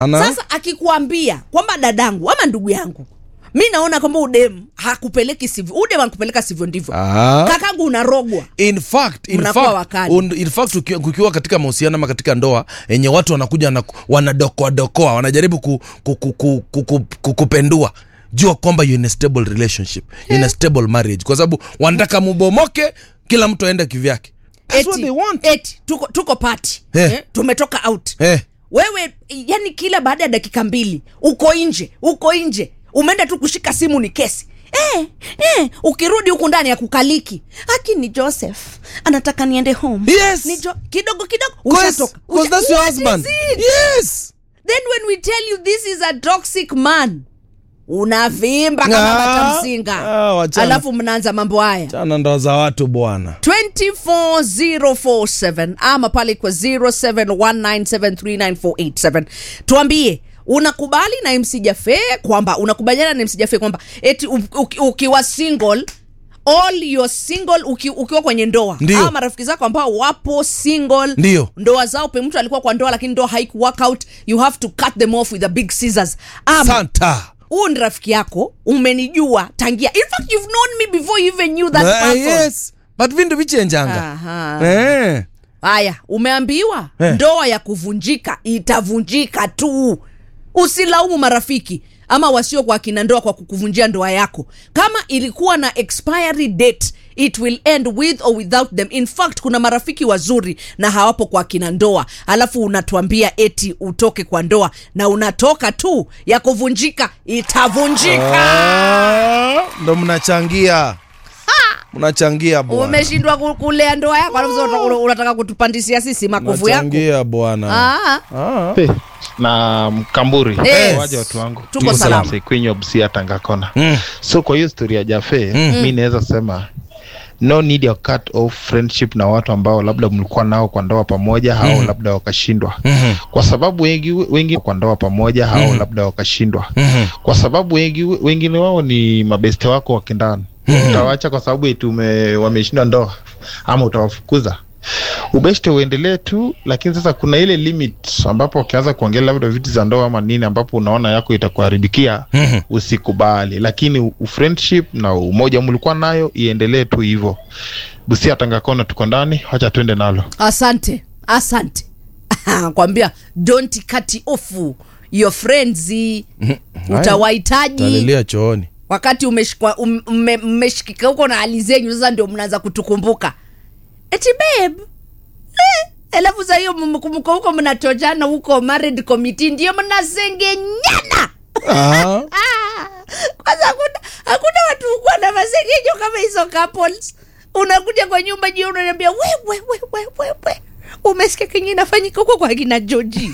Ana? sasa akikuambia kwamba dadangu ama ndugu yangu mi naona kwamba udem hakupeleki sivyo udem hakupeleka sivyo ndivyo Ah. kakangu unarogwa in fact, in Mnakuwa fact, wakali. un, in fact ukiwa, kukiwa katika mahusiano ama katika ndoa yenye watu wanakuja na wanadokoadokoa wanajaribu ku, ku, ku, ku, ku, ku, ku, kupendua jua kwamba you're in a stable relationship you're in a stable marriage kwa sababu wanataka mubomoke kila mtu aende kivyake That's what eti, they want. eti tuko, tuko pati Eh. eh, tumetoka out Eh. wewe yani kila baada ya dakika mbili uko nje uko nje umeenda tu kushika simu ni kesi Eh, eh, ukirudi huku ndani ya kukaliki haki ni joseph anataka niende home Yes. ni jo- kidogo kidogo Cause- ushatoka cause Usha- that's your What is husband. it? Yes. then when we tell you this is a toxic man unavimba kama Ah, batamsinga ah, wachana. alafu mnaanza mambo haya chana ndoa za watu bwana 24047 ama pale kwa 0719739487 tuambie unakubali na MC Jafe kwamba unakubaliana na MC Jafe kwamba eti u- uki- ukiwa single all your single uki, ukiwa kwenye ndoa Ndio. ama marafiki zako ambao wapo single Ndio. ndoa zao pe mtu alikuwa kwa ndoa lakini ndoa haiku work out you have to cut them off with a big scissors ama santa huu ni rafiki yako umenijua tangia in fact you've known me before you even knew that Eh, person yes but vindu vichenjanga Aha. eh. haya umeambiwa Eh. ndoa ya kuvunjika itavunjika tu usilaumu marafiki ama wasio kwa kina ndoa kwa kukuvunjia ndoa yako kama ilikuwa na expiry date it will end with or without them in fact kuna marafiki wazuri na hawapo kwa kina ndoa alafu unatuambia eti utoke kwa ndoa na unatoka tu ya kuvunjika itavunjika Ah, ndo mnachangia mnachangia bwana umeshindwa ku- kulea ndoa yako alafu sasa unataka- unataka kutupandisia sisi makovu yako mnachangia bwana Ah. Ah. Pe, na mkamburi Yes. waje watu wangu Tuko salama. kwenye busia tangakona Mm. so kwa hiyo story ya jafe mi naweza sema no need ya cut off friendship na watu ambao labda mlikuwa nao kwa ndoa pamoja au labda wakashindwa Mhm. kwa sababu wengi wengi kwa ndoa pamoja au labda wakashindwa Mhm. kwa sababu wengi wengine wao ni mabeste wako wakindani utawacha kwa sababu eti ume- wameshindwa ndoa ama utawafukuza ubeshte uendelee tu lakini sasa kuna ile limit ambapo ukianza kuongelea labda vitu za ndoa ama nini ambapo unaona yako itakuharibikia Mhm. usikubali lakini u- ufriendship na umoja mlikuwa nayo iendelee tu hivyo busia tangakona tuko ndani wacha twende nalo asante asante kwambia don't cut off your friends utawahitaji talilia chooni wakati umeshikwa- um- mme- mmeshikika huko na hali zenyu sasa ndio mnaanza kutukumbuka eti babe eh, alafu saa hiyo mkumbuka huko mnatojana huko married committee ndio mnasengenyana Ah. kwanza hakuna hakuna watu kuwa na masengenyo kama hizo couples unakuja kwa nyumba jio unaniambia wewe wewe wewe umesikia kenye inafanyika huko kwa kina joji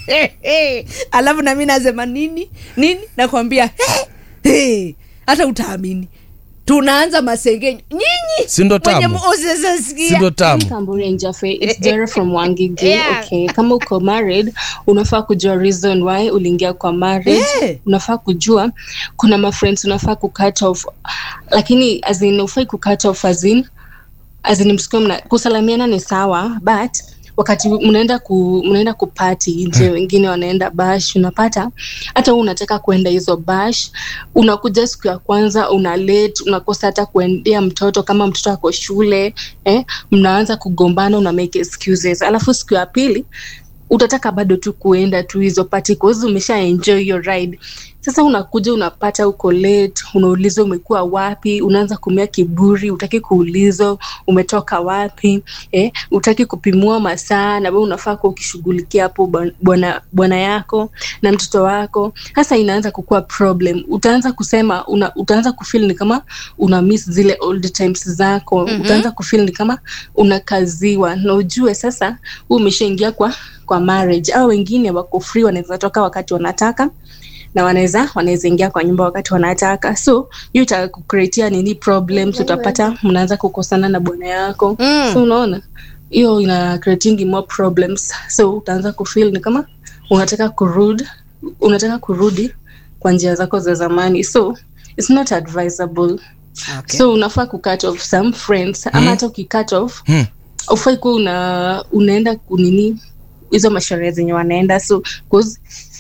alafu nami nasema nini nini nakwambia "Hey, hey, hata utaamini tunaanza masengenyo nyinyi Si ndo wenye tamu? mosesasikia sindo tamu Kamburi and Jaffe, it's Jera from Wangige. Yeah. Okay, kama uko married, unafaa kujua reason why uliingia kwa marriage. Yeah. Unafaa kujua kuna ma friends unafaa ku cut off, lakini as in ufai ku cut off as in as in msikio mna kusalamiana ni sawa but wakati mnaenda ku mnaenda kupati nje wengine wanaenda bash unapata hata wewe unataka kuenda hizo bash unakuja siku ya kwanza una late unakosa hata kuendea mtoto kama mtoto ako shule eh, mnaanza kugombana una make excuses alafu siku ya pili utataka bado tu kuenda tu hizo party cause umesha enjoy your ride sasa unakuja unapata uko late unaulizwa umekuwa wapi unaanza kumia kiburi utaki kuulizwa umetoka wapi eh, utaki kupimua masaa na wewe unafaa kuwa ukishughulikia hapo bwan- bwana bwana yako na mtoto wako sasa inaanza kukuwa problem utaanza kusema una, utaanza kufeel ni kama una miss zile old times zako mm-hmm. utaanza kufeel ni kama unakaziwa na ujue sasa huu umeshaingia kwa kwa marriage au wengine wako free wanaweza toka wakati wanataka na wanaweza wanaweza ingia kwa nyumba wakati wanataka so hiyo itakucreatia nini problems utapata mnaanza kukosana na bwana yako Mm. so unaona hiyo ina creating more problems so utaanza kufeel ni kama unataka kurudi unataka kurudi kwa njia zako za zamani so it's not advisable okay. so unafaa kucut off some friends ama hata ukicut off Hmm. ufai kuwa una, unaenda kunini hizo masherehe zenye wanaenda so 'cause